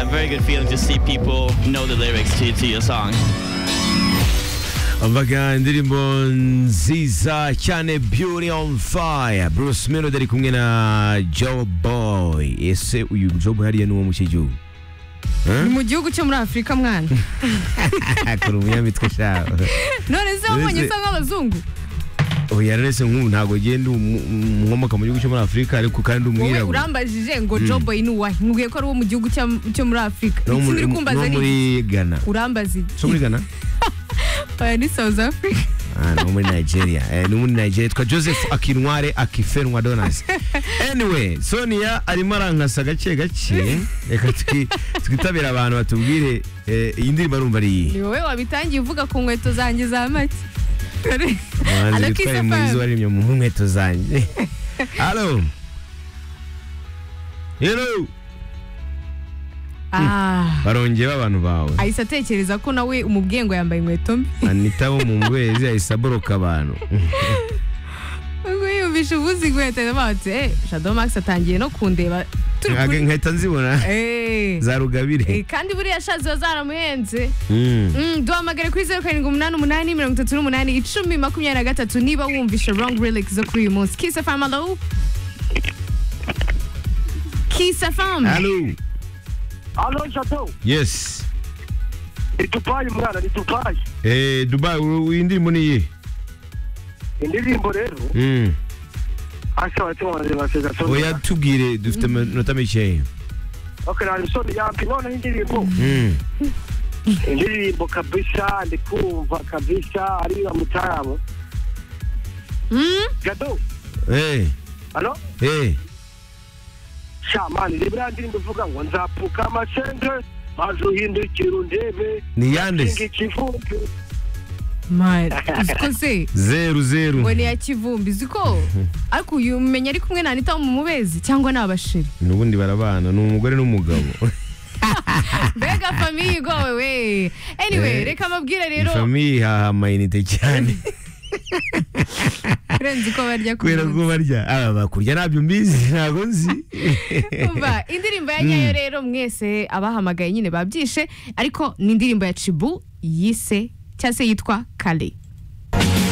very good feeling to see people know the lyrics to, to your song. Umvaga indirimbo nziza cyane Beauty on Fire Bruce Melody ari kumwe na Joe Boy ese uyu Joe Boy hariya ni uwo mu cyo gihugu ni mu gihugu cyo muri afurika mwana akora umunyamitwe shaho none se wabonye usa nk'abazungu oya rese nk'ubu ntabwo genda nkomoka mu gihugu cyo muri afurika ariko kandi wowe umwirabura urambajije ngo joboyi ni uwahe nkubwiye ko ari uwo mu gihugu cya- cyo muri afurika no iki muri uri kumbaza no ni muri iki? Ghana urambaza so muri iki Ghana oya ni south africa Ah, no muri nigeria eh, ni muri nigeria yitwa joseph akinware akifenwa donas anyway sonia arimo arankasa gake gake reka twi- twitabire abantu batubwire eh, iyi ndirimbo arumva ari ni iyi wowe wabitangiye uvuga ku nkweto zanjye za make umuhanzi witwaye muyizi Alakisafari. waremye mu nkweto zanjye halo hello Ah, barongeye abantu bawe ahise atekereza ko nawe umubwiye ngo yambaye inkweto mbi anita wo mu ngwezi ahise aboroka abantu ubwo yumvishe uvuze inkweto bati eh shadow max atangiye no kundeba turi kuri nkahita nzibona Eh, za eh, rugabire kandi buriya sha ziba zaramuhenze Mm. Mm, duhamagare kuri zeru karindwi umunani umunani mirongo itatu n'umunani icumi makumyabiri na gatatu niba wumvishe wrong relics zo kuri uyu munsi kisa famu alo kisa famu halo Alo Jado, yes ni Dubai mwana, ni Dubai. Eh, Dubai u- iyi ndirimbo ni iyi Indirimbo rero, Mm. asa watima wanjye baseza Sony. oya tubwire dufite amanota makeya Okay, na Sony yampi none indirimbo. Mm. Indirimbo kabisa, ndikumva kabisa, ariya mutaabo. Mm, Jado, Eh, alo? eh. Shamani, ni buriya ndirimbo ivuga ngo nzapfuka amasenge, mazuhindukira undebe. ni yande Ikivumbi. man, uziko se zeru zeru ngo ni ya kivumbi uziko ariko uyu umenya ari kumwe na anita wo mu mubezi cyangwa ni abashiri n'ubundi barabana ni umugore n'umugabo mbega famiye igowe we anyway reka mabwire rero ifamiye ihaha amayinite cyane kurenza uko barya ku kubera munsi. ko barya aba bakurya ntabyo mbizi ntabwo nzi Umva, indirimbo ya nyayo rero mwese abahamagaye nyine babyishe ariko ni indirimbo ya cibu yise cyangwa se yitwa kare